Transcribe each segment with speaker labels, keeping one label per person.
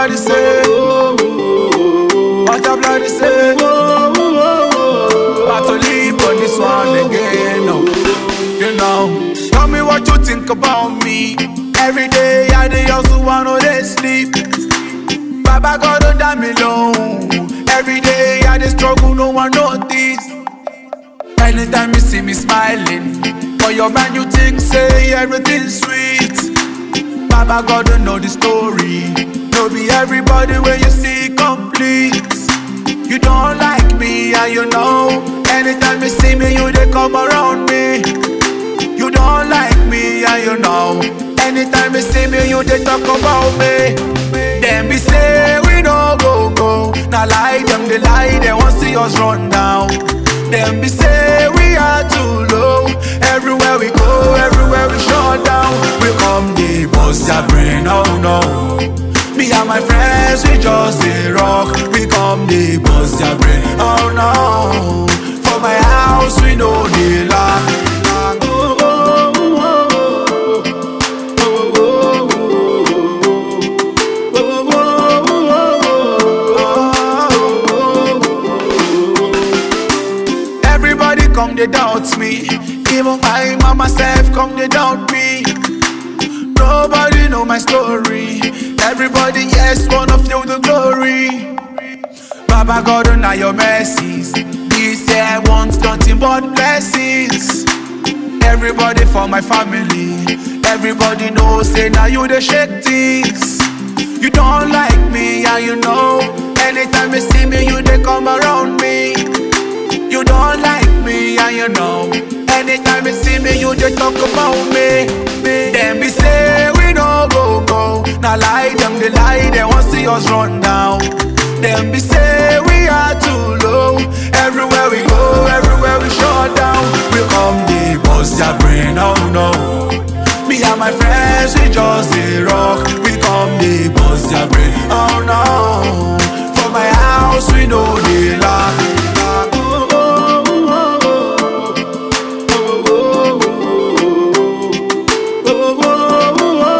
Speaker 1: bloody say? What a bloody say? About to leave on this one again, no. You know, tell me what you think about me. Every day I dey hustle, I know they sleep. Baba God don't damn me alone. Every day I dey struggle, no one notice. Anytime you see me smiling, for your man you think say everything sweet. Baba God don't know the story. No be everybody when you see complete. You don't like me and you know. Anytime you see me, you they come around me. You don't like me and you know. Anytime you see me, you they talk about me. Them be say we no go go. Now lie them they lie, they want see us run down. Them be say we are too low. Everywhere we go, everywhere we shut down. We come the bust your brain, oh no. Me and my friends, we just dey rock. We come the bust your brain, oh no. For my house, we know the lock. Oh, oh, oh, oh, oh, oh, oh, oh. Everybody come they doubt me. Even my mama self come they doubt me. Nobody know my story. Everybody yes wanna feel the glory. Baba God on your mercies. This year I want nothing but blessings. Everybody for my family. Everybody knows say now you the shake things. You don't like me and you know. Anytime you see me, you they come around me. You don't like me and you know. Anytime you see me, you they talk about me. Them be say we no go go. Now lie them they lie, they want see us run down. Them be say we are too low. Everywhere we go, everywhere we shut down. We come the bust your brain, oh no. Me and my friends, we just dey rock. We come the bust your brain, oh no. For my house, we know the lock. Oh, oh, oh, oh, oh, oh, oh,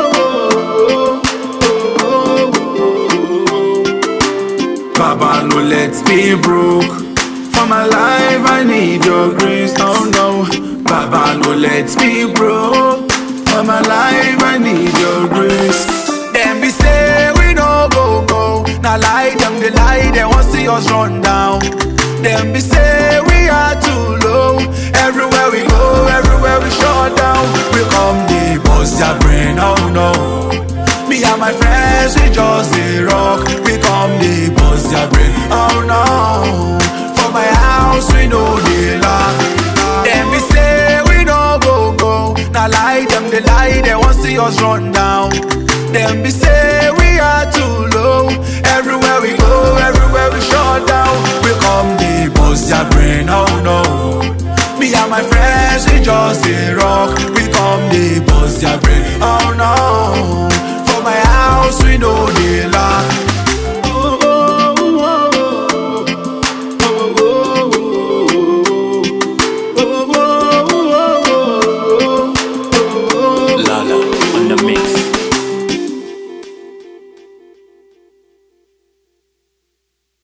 Speaker 1: Baba, no let me broke. For my life, I need your grace. Oh no, Baba, no let me broke. For my life, I need your grace. Them be say we no go go. Now lie them, they lie, they want see us run down. Them be say we are too low. Everywhere we go, everywhere we shut down. We come the bust your brain, oh no. Me and my friends, we just dey rock. We come the bust your brain, oh no. For my house, we know the lock. Them be say we no go go. Now lie them, they lie, they want see us run down. Them be say we are too low. Everywhere we go, everywhere we shut down. We come the bust your brain, oh no. Me and my friends, we just dey rock. We come the bust your brain, oh no. For my house, we know the lock.